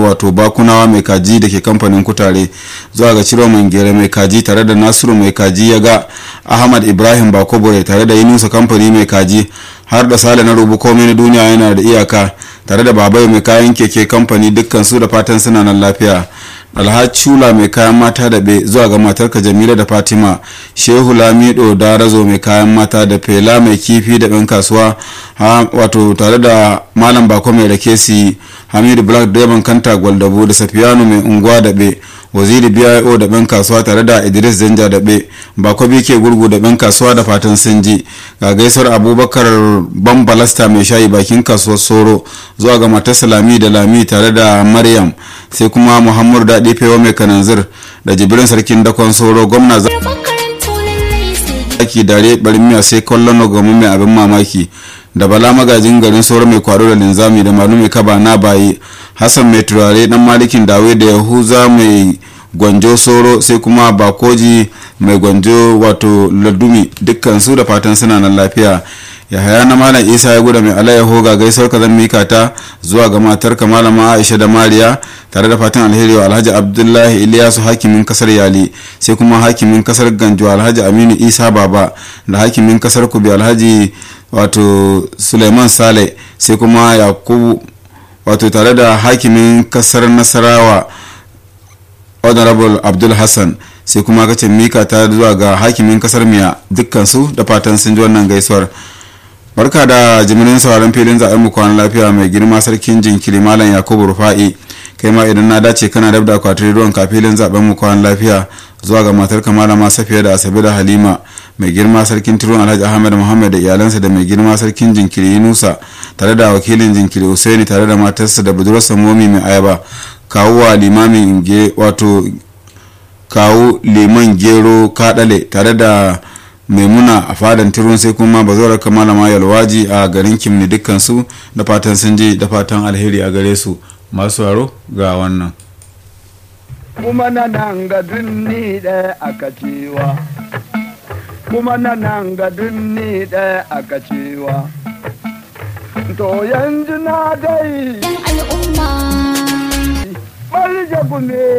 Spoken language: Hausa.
wato bakunawa mai kaji da ke kamfanin kutare zuwa ga ciro mangere mai kaji tare da nasiru mai kaji ya ga ahmad ibrahim bakobore tare da yunusa kamfani mai kaji har da sale na rubu komai na duniya yana da iyaka tare da babai mai kayan keke kamfani dukkan su da fatan suna nan lafiya alhaji shula mai kayan mata da be zuwa ga matarka jamila da fatima shehu lamido darazo mai kayan mata da fela mai kifi da ɗan kasuwa wato tare da malam bako mai rake si hamidu black diamond kanta gwaldabo da safiyanu mai unguwa da be waziri bio da ɗan kasuwa tare da idris zanja da be bako bike gurgu da ɗan kasuwa da fatan sun ji ga gaisuwar abubakar bambalasta mai shayi bakin kasuwar soro zuwa ga matarsa lami da lami tare da maryam sai kuma muhammadu daɗi fewa mai kananzir da jibirin sarkin dakon soro gwamna zaki dare barin miya sai kwallon gamu mai abin mamaki da bala magajin garin soro mai kwaro da linzami da malu mai kaba na bayi hassan mai turare dan malikin dawe da yahuza mai gwanjo soro sai kuma bakoji mai gwanjo wato ladumi dukkan su da fatan suna nan lafiya yahaya na malam isa ya guda mai alayyaho ga gaisuwar ka zan mika ta zuwa ga matar ka malama aisha da mariya tare da fatan alheri wa alhaji abdullahi iliyasu hakimin kasar yali sai kuma hakimin kasar ganjo alhaji aminu isa baba da hakimin kasar kubi alhaji wato suleiman sale sai kuma yakubu wato tare da hakimin kasar nasarawa honorable abdul hassan sai kuma kacin mika ta zuwa ga hakimin kasar miya dukkansu da fatan sun ji wannan gaisuwar barka da jimirin sauran filin zaɓen mu kwanan lafiya mai girma sarkin jinkiri malam yakubu rufa'i kai ma idan na dace kana dab da akwatin ruwan ka filin zaɓen mu kwanan lafiya zuwa ga matar malama safiya da asabe da halima mai girma sarkin turun alhaji ahmed muhammad da iyalansa da mai girma sarkin jinkiri yunusa tare da wakilin jinkiri usaini tare da matarsa da budurarsa momi mai ayaba kawuwa limamin wato kawu liman gero kadale tare da maimuna a fadan turun sai kuma ba zo raka malama yalwaji a garin kimni dukkan su da fatan sun ji da fatan alheri a gare su masu haro ga wannan kuma na nan ga dunni ɗaya aka cewa kuma na nan ga dunni ɗaya aka cewa to yanzu na dai al'umma ɓarje gume